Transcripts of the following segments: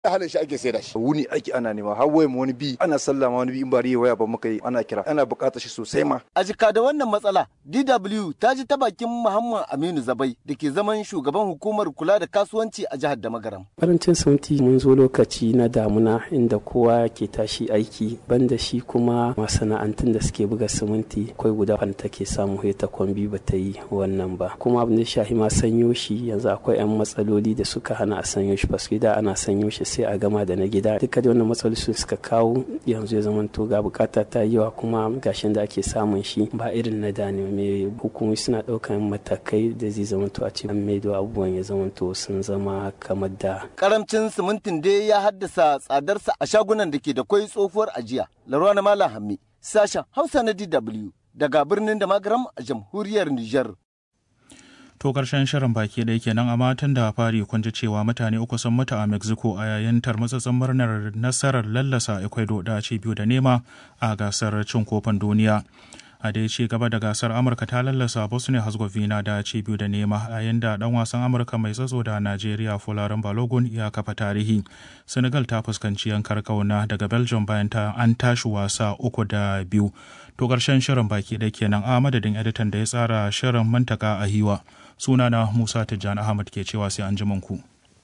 halin shi ake saida shi wuni ake ana nema har wayan wani bi ana sallama wani bi in ba riya waya ba muka yi ana kira ana buƙatar shi sosai ma a jika da wannan matsala DW ta ji ta bakin Muhammad Aminu Zabai da ke zaman shugaban hukumar kula da kasuwanci a jihar Damagaram karancin sauti mun zo lokaci na damuna inda kowa ke tashi aiki banda shi kuma masana'antun da suke buga siminti akwai guda wanda take samu ta kwambi ba ta yi wannan ba kuma abin da shahi ma sanyo shi yanzu akwai 'yan matsaloli da suka hana a sanyo shi paske da ana sanyo shi sai a gama da na gida duka da wannan matsaloli sun suka kawo yanzu ya zama to ga bukata ta yawa kuma gashin da ake samun shi ba irin na da ne mai hukumomi suna daukan matakai da zai zama to a ce an maido abubuwan ya zama to sun zama kamar da karamcin simintin dai ya haddasa tsadarsa a shagunan da ke da kwai tsohuwar ajiya larwa na malam hammi sashen hausa na dw daga birnin da magaram a jamhuriyar niger To karshen shirin baki da yake nan a matan da fari kun ji cewa mutane uku sun mutu a Mexico a yayin tarmatsatsen murnar nasarar lallasa Ecuador da ci biyu da nema a gasar cin kofin duniya. A dai ci gaba da gasar Amurka ta lallasa Bosnia Herzegovina da ci biyu da nema a yayin da dan wasan Amurka mai tsatso da Najeriya Folarin Balogun ya kafa tarihi. Senegal ta fuskanci yankar kauna daga Belgium bayan ta an tashi wasa uku da biyu. To karshen shirin baki da kenan a madadin editan da ya tsara shirin mantaka a hiwa. sunana Musa Tijjani Ahmad ke cewa sai an ji ku.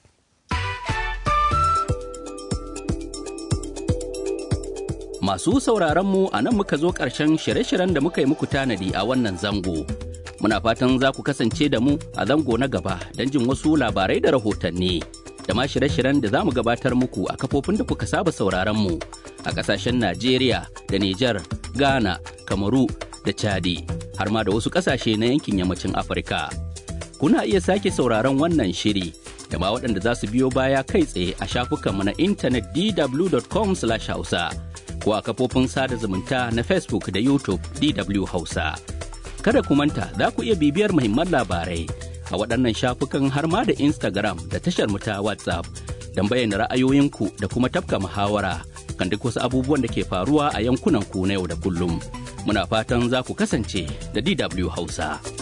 Masu sauraronmu a nan muka zo ƙarshen shirye-shiryen da muka yi muku tanadi a wannan zango. Muna fatan za ku kasance da mu a zango na gaba don jin wasu labarai da rahotanni. Da ma shirye-shiryen da za mu gabatar muku a kafofin da kuka saba sauraronmu a ƙasashen Najeriya da Nijar, Ghana, Kamaru da Chadi, har ma da wasu ƙasashe na yankin yammacin Afirka. kuna iya sake sauraron wannan shiri da ma waɗanda za su biyo baya kai tsaye a shafukanmu na intanet dw.com hausa ko a kafofin sada zumunta na facebook da youtube dw hausa kada ku manta za ku iya bibiyar muhimman labarai a waɗannan shafukan har ma da instagram da tashar mu ta whatsapp don bayyana ra'ayoyinku da kuma tafka muhawara kan duk wasu abubuwan da ke faruwa a yankunan ku na yau da kullum muna fatan za ku kasance da dw hausa.